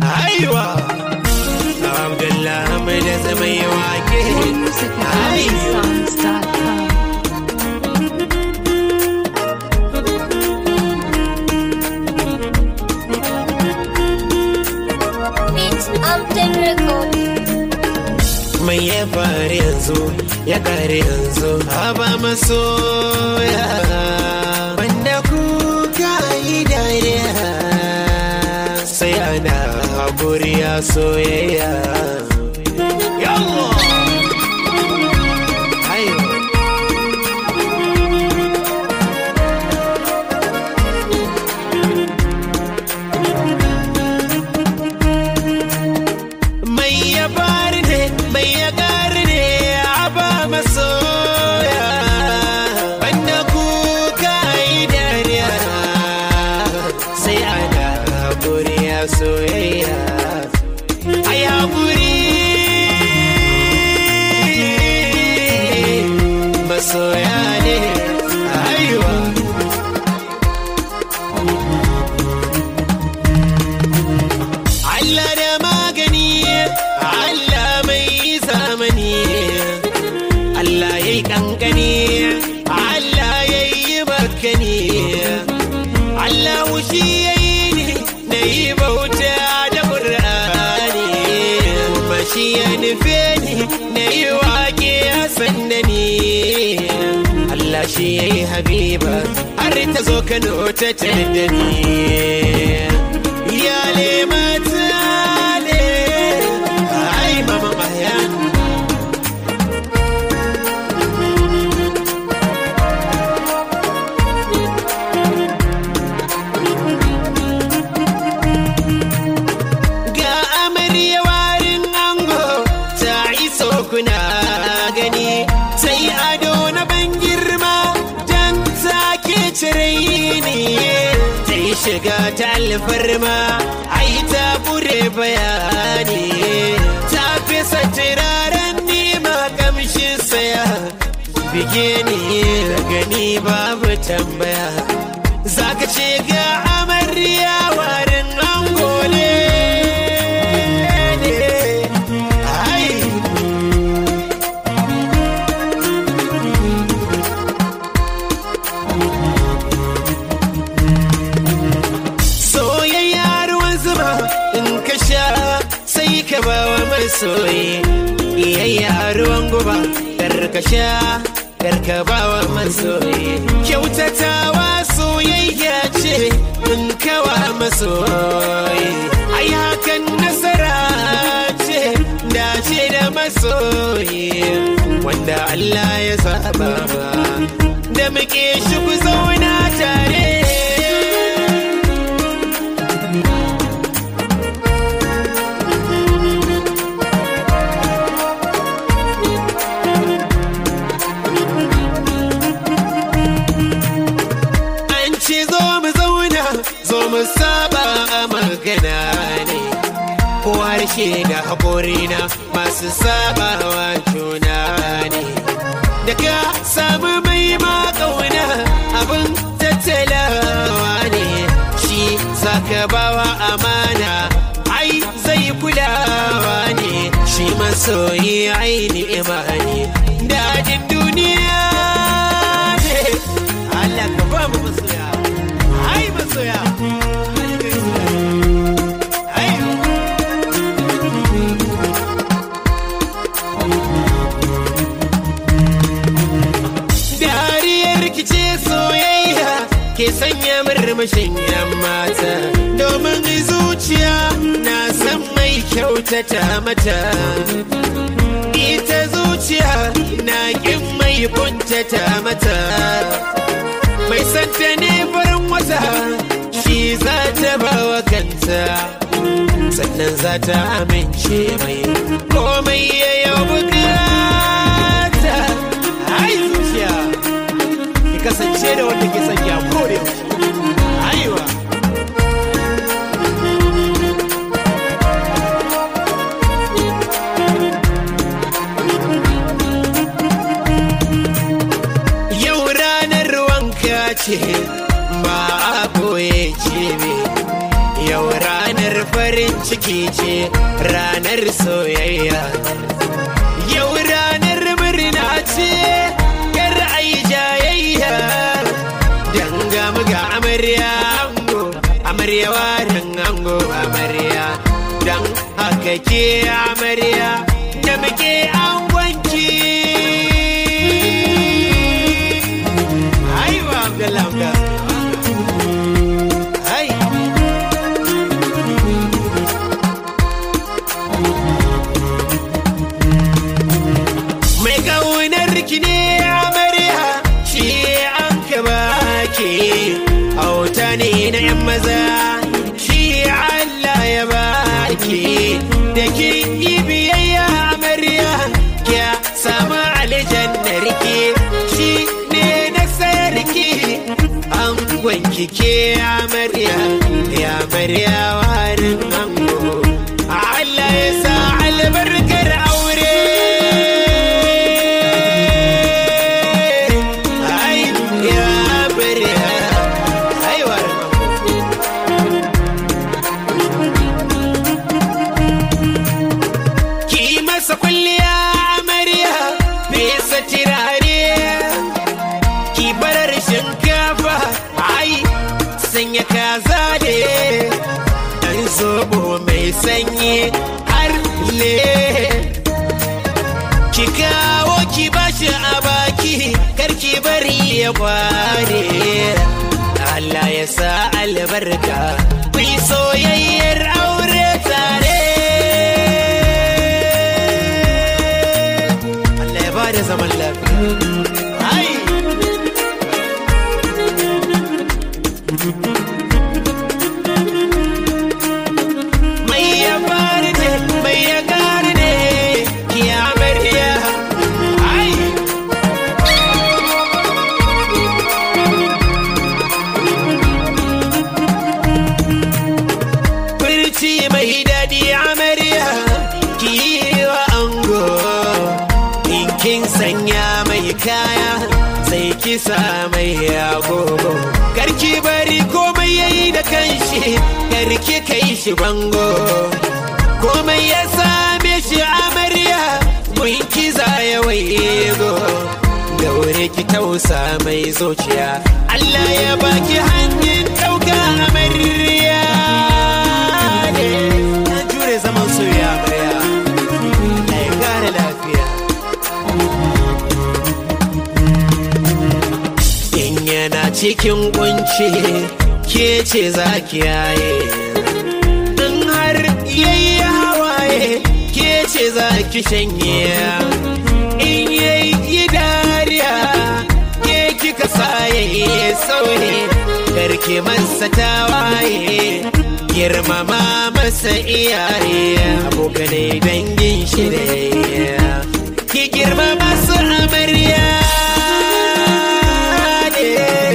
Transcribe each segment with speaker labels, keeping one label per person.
Speaker 1: Aiwa Abdullah mai da zama yi wake
Speaker 2: Music at songs.com.
Speaker 3: It's Upton Record.
Speaker 1: mai ya faru yanzu ya kare yanzu haba masoya banda kuka yi dariya sai ana haƙuri a soyayya Yawwa! Aiwa! mai ya bari ne mai ya gari ne a ba masoya banda kuka yi dariya sai ana haƙuri a soyayya a haƙuri masoya ne aiwa Allah da magani Allah mai zamani Allah ya yi kankani Allah ya yi bakani Allah wushi ya yi ni na yi bauta da ƙur'ani kuma shi ya nufe ni na yi waƙe a sanda ni Allah shi ya yi habiba har ta zo Kano ta tada ni iyale mata ne ai mama maya ga amarya warin ango ta iso kuna gani sai ado na ban girma dan take cire ni ta yi shiga ta alfarma ai ta bure bayani ta fesa turaren nima kamshin saya bige ni gani babu tambaya zaka ce ga amarya warin ango ne ai soyayya ruwan zuma in ka sha sai ka ba wa masoyi iyayya ruwan guba kar ka sha kar ka ba wa masoyi kyautatawa soyayya ce in kawa masoyi ai hakan nasara ce dace da masoyi wanda Allah ya saba ba da muke shi ku zauna tare an ce zo mu zauna zo mu saba a magana ne ko harshe da haƙori na masu sabawa juna ne da ka samu mai ma ƙauna abin tattalawa ne shi zaka bawa amana ai zai kulawa ne shi masoyi ai ni'ima ne dajin duniya ne Allah ka ba mu masoya ai masoya ai dariyar rikice soyayya ke sanya murmushin yan mata domin zuciya na san mai kyautata mata ita zuciya na kin mai kuntata mata mai santa ne farin wata shi za ta bawa kanta sannan za ta amince mai komai ya yau bukata ai zuciya ki kasance da wanda ke son ya kore aiwa yau ranar wanka ce ba a koye ce yau ranar farin ciki ce ranar soyayya yau ranar murna ce kar ai jayayya danga muga amarya ango amarya warin ango amarya dan haka ke amarya da muke angonki aiwa abdullahi ai mai kaunar ki ne amarya shi an ka baki auta ne na yan maza shi Allah ya baki da kin yi biyayya amarya kya samu aljannar ki shi ne na sayar ki an gwanki ke amarya ya amarya warin ango Allah ya sa albarkar aure Ai, ya amarya ai warin ango ki masa kwalliya amarya fesa tirare ki barar shinkafa ai sanya kaza ne dan zobo mai sanyi har le ki kawo ki bashi a baki karki bari ya kware Allah ya sa albarka ku yi soyayyar aure tare Allah ya ba da zaman lafiya ai mai ya fara ne mai ya kare ne ki amarya ai furci mai daɗi amarya ki yi wa ango in kin sanya mai kaya sai kisa mai agogo karki bari komai yayi da kanshi karki kai shi bango komai ya same shi amarya mun kiza ya waigo daure ki tausa mai zuciya Allah ya baki hanyar ɗauka amarya ne na jure zaman soyayya amarya Allah ya kare lafiya in yana cikin kunci ke ce za ki yaye in har yayi hawaye ke ce za ki shanye in yayi dariya ke kika saye sauye karki masa tawaye girmama masa iyaye abokanai dangin shi ne ki girmama su amarya ne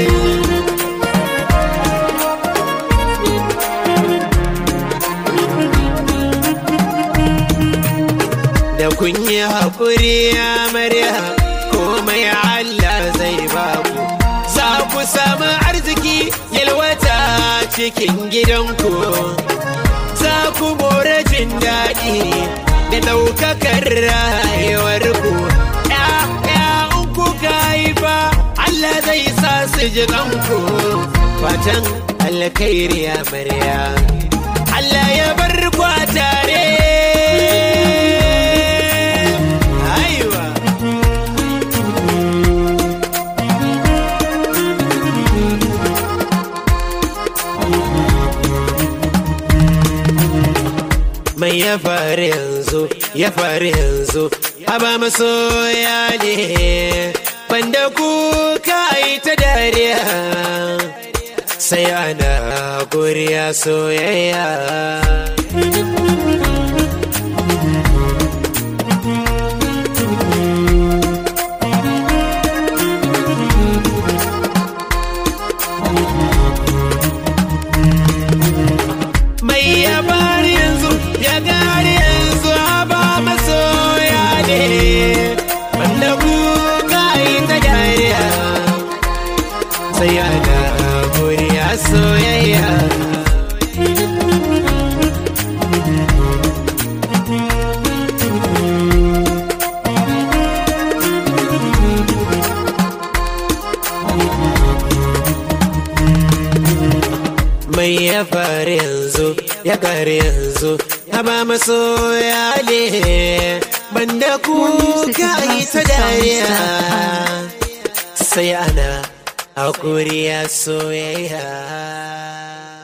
Speaker 1: da kun yi haƙuri amarya komai Allah zai ba ku za ku samu arziki yalwata cikin gidanku za ku more jin daɗi da ɗaukakar rayuwarku ‘ya'ya in kuka haifa Allah zai sa su ji kanku fatan alkhairi amarya Allah ya bar ku a tare Aiwa. Mai ya faru yanzu, ya faru yanzu, haba masoya ne, banda kuka yi ta dariya, sai ana guriya soyayya. mai ya bari yanzu ya gari yanzu ba masoya ne wanda kuka yi ta dariya sai ana murya soyayya komai ya faru yanzu ya kare yanzu haba masoya ne banda kuka yi ta dariya sai ana hakuri ya soyayya